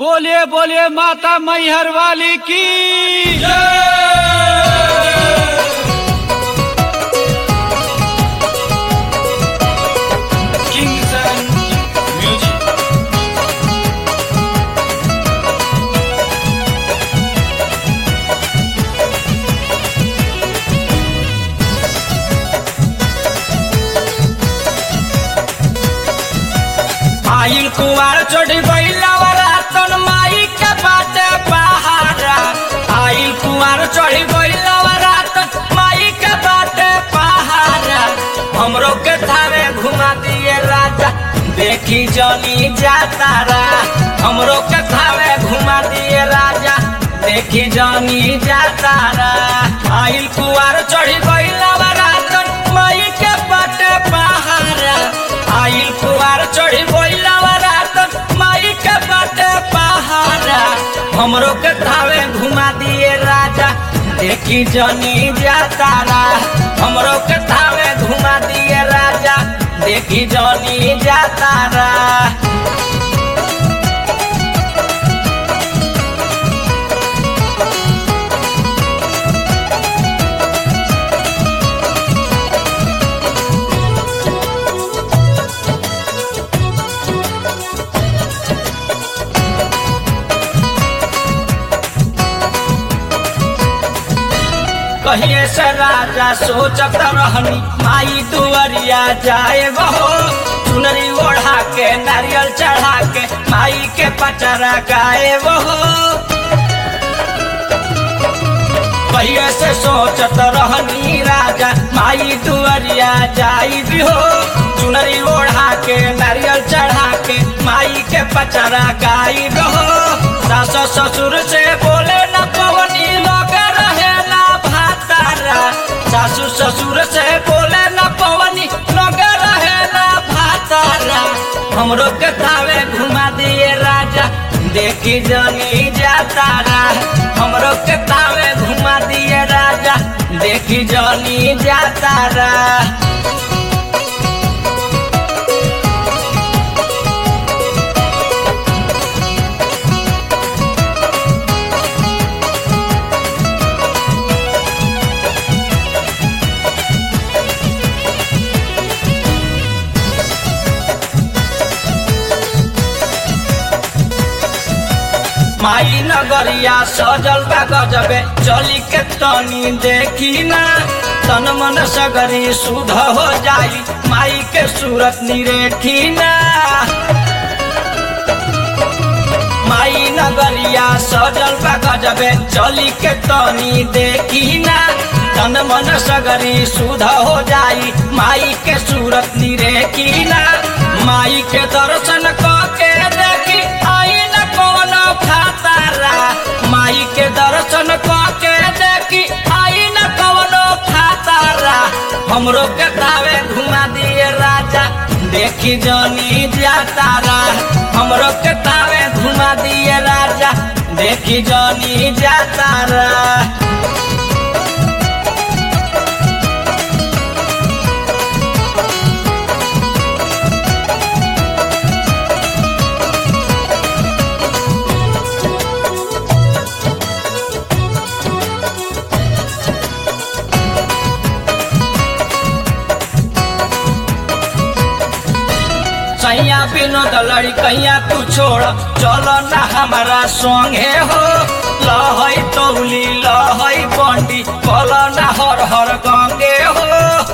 बोलिए बोलिए माता मैहर वाली की Kingston Music. आइल कुवार चढ़ी बैलावरा तन माई के बाटे पहाड़ा आइल कुवार चढ़ी बैलावरा तन माई के बाटे पहाड़ा हमरो के थारे घुमा दिए राजा देखी जनी जातारा हमरो के थारे घुमा दिए राजा देखी जनी जातारा आइल कुवार चढ़ी बैलावरा तन माई के बाटे पहाड़ा आइल कुवार चढ़ी बैलावरा तन माई के बाटे पहाड़ा हमरो के थावे घुमा दिए राजा देखी जनी जातारा हमरो के थावे घुमा दिए राजा देखी जनी जातारा कहिए से राजा सोचत रहनी माई दुआरिया जाए बहो चुनरी ओढ़ा के नारियल चढ़ा के माई के पचरा गाए बहो कहिए से सोचत रहनी राजा माई दुआरिया जाई भी हो चुनरी ओढ़ा के नारियल चढ़ा के माई के पचरा गाई हो सास ससुर से बोले न पवनी लगे रहे ना भातारा सासू ससुर से बोले न पवनी लगे रहे ना भातारा हमरो के थावे घुमा दिए राजा देखी जनी जातारा हमरो के तावे घुमा दिए राजा देखी जनी जातारा माई नगरिया सजल बा गजबे चली के तनी देखी ना तन मन सगरी सुध हो जाई माई के सूरत निरेखी ना माई नगरिया सजल बा गजबे चली के तनी देखी ना तन मन सगरी सुध हो जाई माई के सूरत निरेखी ना माई के दर्शन क के देखी आई न कौन खातारा माई के दर्शन क के देखी आई न कौन खातारा हमरो के तावे घुमा दिए राजा देखी जनी जातारा हमरो के तावे घुमा दिए राजा देखी जनी जातारा सैया विनोद लड़कैया तू छोड़ चलो ना हमारा संगे हो लहई तौली लहई बंडी कल ना हर हर गंगे हो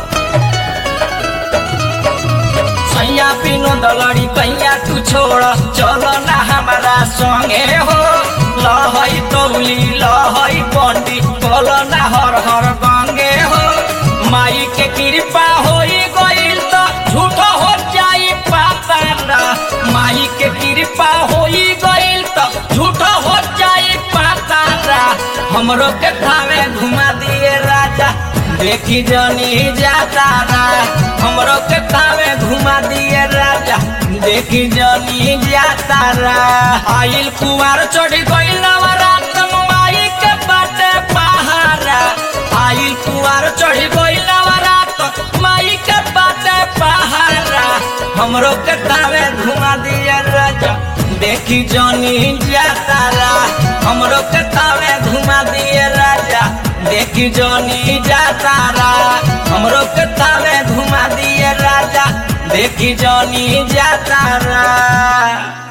सैया विनोद लड़कैया तू छोड़ चलो ना हमारा संगे हो लहई तौली लहई बंडी कल ना हर हर गंगे हो माई के कृपा होई गईल तो झूठो हो जाई पातारा माई के कृपा होई गईल तो झूठो हो जाई पातारा हमरो के थावे घुमा दिए राजा देखी जनी जातारा हमरो के थावे घुमा दिए राजा देखी जनी जातारा आइल कुवार चढ़ी गईल नवरात माई के बाटे पहाड़ा आइल कुवार चढ़ी गईल नवरात माई के बाटे पहाड़ा हमरो के तावे घुमा दिया राजा देखी जनी जातारा हमरो के तावे घुमा दिए राजा देखी जनी जातारा हमरो के तावे घुमा दिए राजा देखी जनी जातारा